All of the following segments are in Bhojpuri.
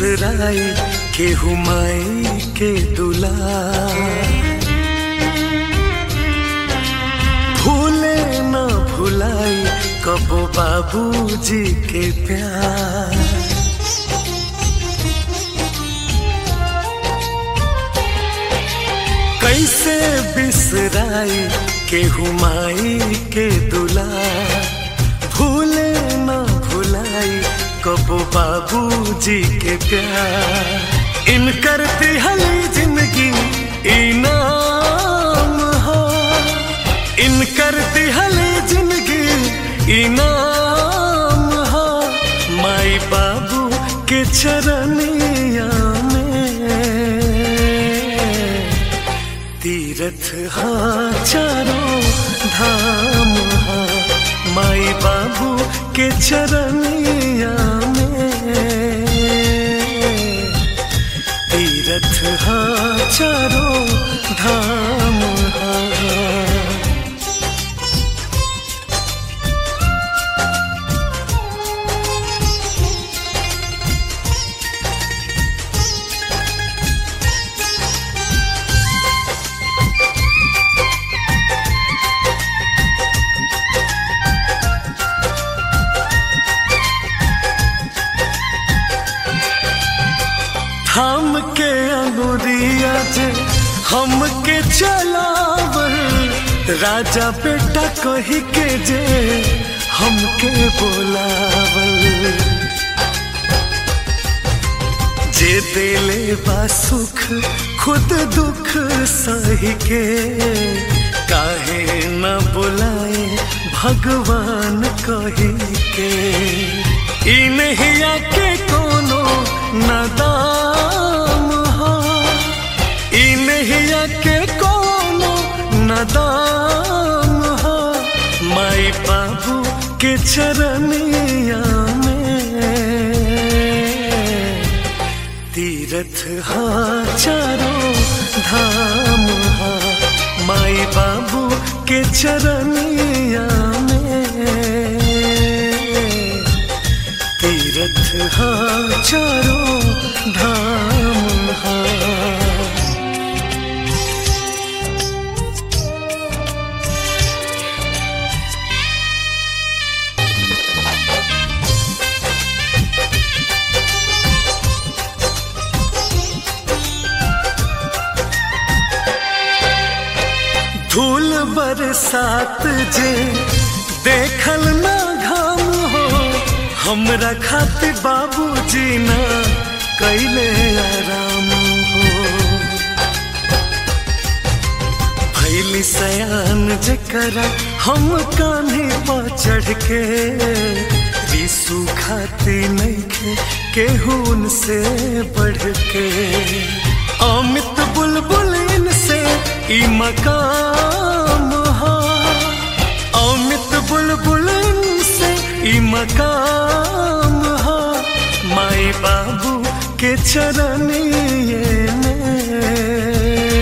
बिसराई केहू माई के दुलार भूले न भुलाई कबो बाबूजी के प्यार कैसे बिसराई केहू माई के दुलार भूले न भुलाई कबो बाबूजी के प्यार इन करती हली जिंदगी इनाम हो इन करती हली जिंदगी इनाम हो माई बाबू के चरनिया में तीरथ हा चारों धाम हा माई बाबू के चरनिया में तीरथ हा चारों धाम हा थाम के अंगुरिया जे हमके चलावल राजा बेटा कही के जे हमके बोलावल जे देले बा सुख खुद दुख सही के काहे न बुलाए भगवान कही के ई नहीं आके कोनो नदाम हो ई नहीं आके कोनो नदाम हो माई बाबू के चरनिया में तीरथ हा चारों धाम हा माई बाबू के चरनिया में तीरथ हा चारों धाम हा धूल बरसात जे देखल ना घाम हो हमरा खातिर बाबूजी ना कैले आराम हो भैली सयान जकरा हम कान्हे पर चढ़ के रिसू खाती नहीं केहून से बढ़ के अमित बुलबुल इनसे ई मकाम हा अमित बुलबुल इनसे ई मकाम हा माई बाबू के चरनिए में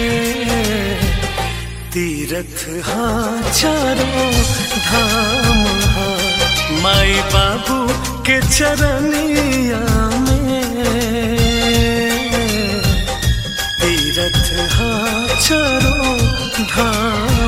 तीरथ हा चारों धाम हा माई बाबू के चरनिया में तीरथ हा चारों धाम